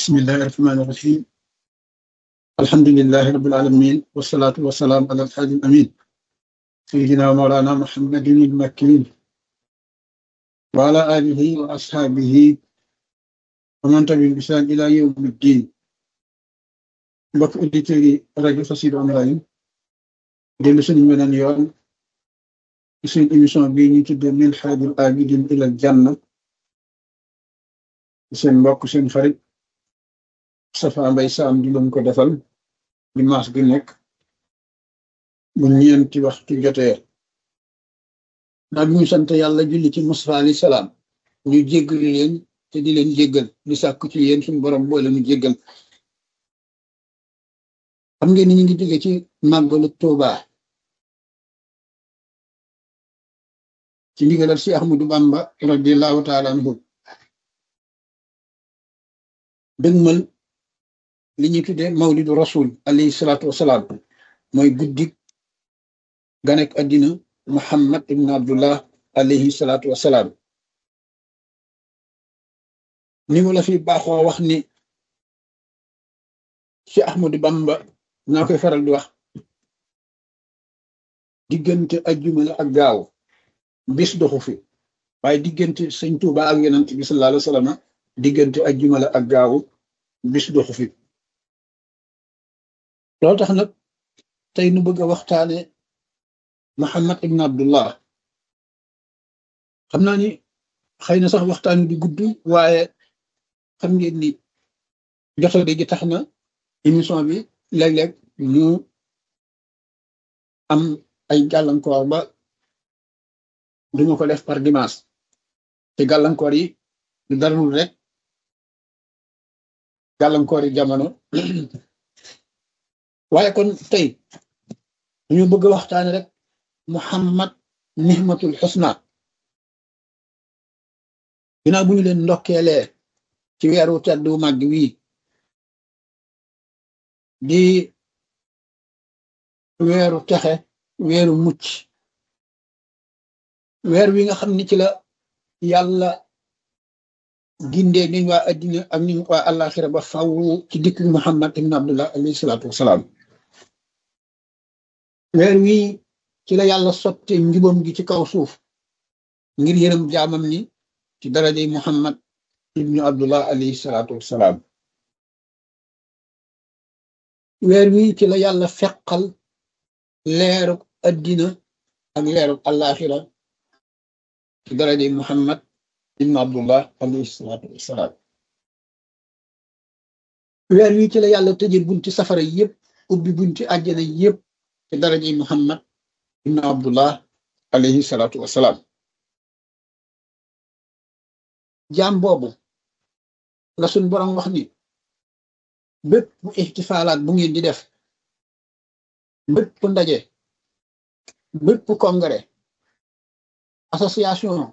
بسم الله الرحمن الرحيم الحمد لله رب العالمين والصلاة والسلام على الحاج الأمين سيدنا ومولانا محمد المكين وعلى آله وأصحابه ومن تبعهم بإحسان إلى يوم الدين mbokk auditeurs yi rajo Xassida online dellu suñu beneen yoon ci suñu émission bii ñu tuddee min haajil aabidin ilal janna seen mbokk seen xarit Safa Mbay Saam di leen ko defal dimanche bi nekk bu ñeenti waxtu jotee naa bi ñu sant yàlla julli ci Mustafa alayhi salaam ñu jéggal leen te di leen jéggal di sàkku ci yéen suñu borom boole ñu jéggal xam ngeen ni ñu ngi jóge ci màggalu Tuuba ci ndigalal si Ahmadu Bamba radiallahu taala anhu dëgmal li ñuy tuddee mawlidu rasul alayhi salaatu wasalaam mooy guddik ganek addina muhammad ibn abdullah alayhi salaatu wasalaam ni mu la fi baaxoo wax ni ci Ahmadu Bamba naa koy faral di wax diggante ajjuma la ak gaaw bis doxu fi waaye diggante sëñ Tuuba ak yonent bi sallallahu alayhi wa sallam diggante ajjuma la ak gaaw bis doxu fi loolu tax nag tey nu bëgg a waxtaane Muhammad ibn Abdullah xam naa ni xëy na sax waxtaan wi di gudd waaye xam ngeen ni jotode gi tax na émission bi léeg-léeg ñu am ay gàllankoor ba duñu ko def par dimanche te gàllankoor yi du darul rek gàllankoor yi jamono waaye kon tey ñu bëgg a waxtaane rek Muhammad nihmatul xusna ginnaaw bu ñu leen ndokkeelee ci weeru tedd wu màgg wii di weeru texe weeru mucc weer wi nga xam ni ci la yàlla gindee niñ waa addina ak niñ waa àllaaxira ba faw ci dikk Muhammad ibn Abdullah alayhi salaatu wasalaam weer wi ci la yàlla sotte njubam gi ci kaw suuf ngir yërëm jaamam ni ci darajey Muhammad ibnu Abdullah alayhi salaatu wasalaam weer wi ci la yàlla feqal leeruk addina ak leeruk àllaaxira ci darajey Muhammad ibnu Abdullah alayhi salaatu wasalaam weer wi ci la yàlla tëje bunti safara yépp ubbi bunti àjjana yépp ci darajey Muhammad ibnu Abdullah alayhi salaatu wasalaam jaam boobu la suñ borom wax ni bépp ixtifaalaat bu ngeen di def bépp ndaje bépp congrès association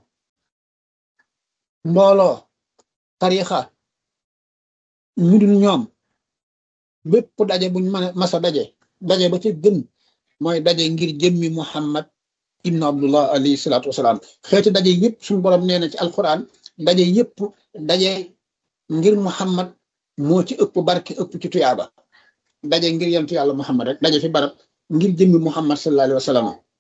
mbooloo tarixa ñu dul ñoom bépp daje buñ mën a masa daje daje ba ca gën mooy daje ngir jëmmi Muhammad ibnu Abdullah alayhi salaatu wasalaam xeeti daje yëpp suñu borom nee na ci alquran daje yëpp daje ngir Muhammad moo ci ëpp barke ëpp ci tuyaaba daje ngir yentu yàlla Muhammad rek daje fi barab ngir jëmmi Muhammad sallallahu alayhi wa sallam